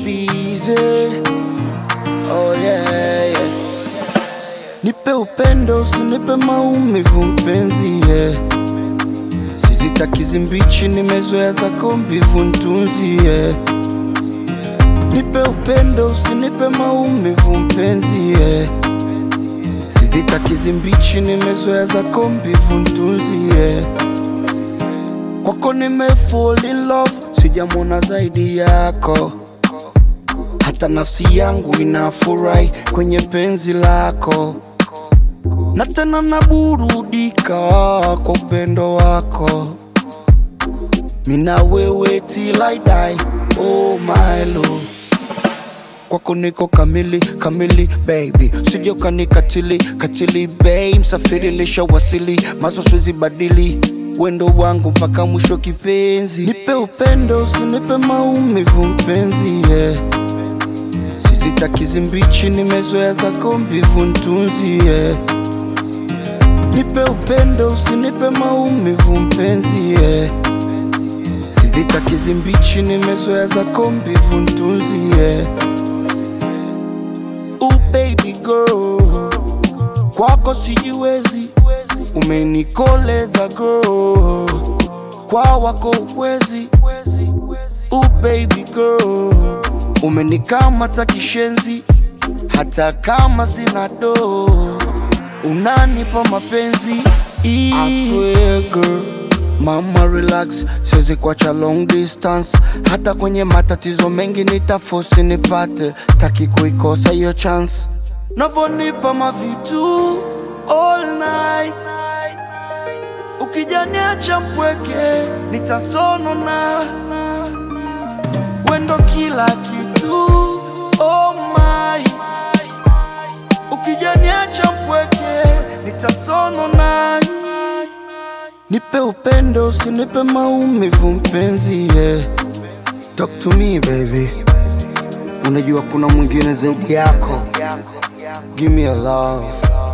busy. Oh yeah, yeah. Nipe upendo, usinipe maumivu mpenzi, yeah. Sizitaki zimbichi, nimezoea zako mbivu ntunzi, yeah. Nipe upendo, usinipe maumivu mpenzi, yeah. Sizitaki zimbichi, nimezoea zako mbivu ntunzi, yeah. Kwako nime fall in love, sijamwona zaidi yako hata nafsi yangu inafurahi kwenye penzi lako, na tena naburudika kwa upendo wako. Mina wewe till I die, oh my love. Kwako niko kamili kamili baby, usije ukanikatili katili babe, msafiri nishawasili, mazo siwezi badili wendo wangu mpaka mwisho kipenzi. Nipe upendo, usinipe maumivu mpenzi, yeah. Sizitaki zimbichi, nimezoea zako mbivu ntunzi, yeah. Nipe upendo, usinipe maumivu mpenzi, yeah. Sizitaki zimbichi, nimezoea zako mbivu ntunzi, yeah. Oh baby girl, kwako sijiwezi, umenikoleza girl, kwa wako uwezi. Oh baby girl, umenikamata kishenzi, hata kama sina do, unanipa mapenzi. I swear girl, mama relax, siwezi kuacha long distance, hata kwenye matatizo mengi nitafosi nipate, sitaki kuikosa hiyo chance. Navonipa mavitu all night, ukijaniacha mpweke nitasonona wendo kila kitu oh my ukijaniacha mpweke nitasonona nipe upendo usinipe maumivu mpenzi yeah. talk to me baby unajua kuna mwingine zaidi yako give me a love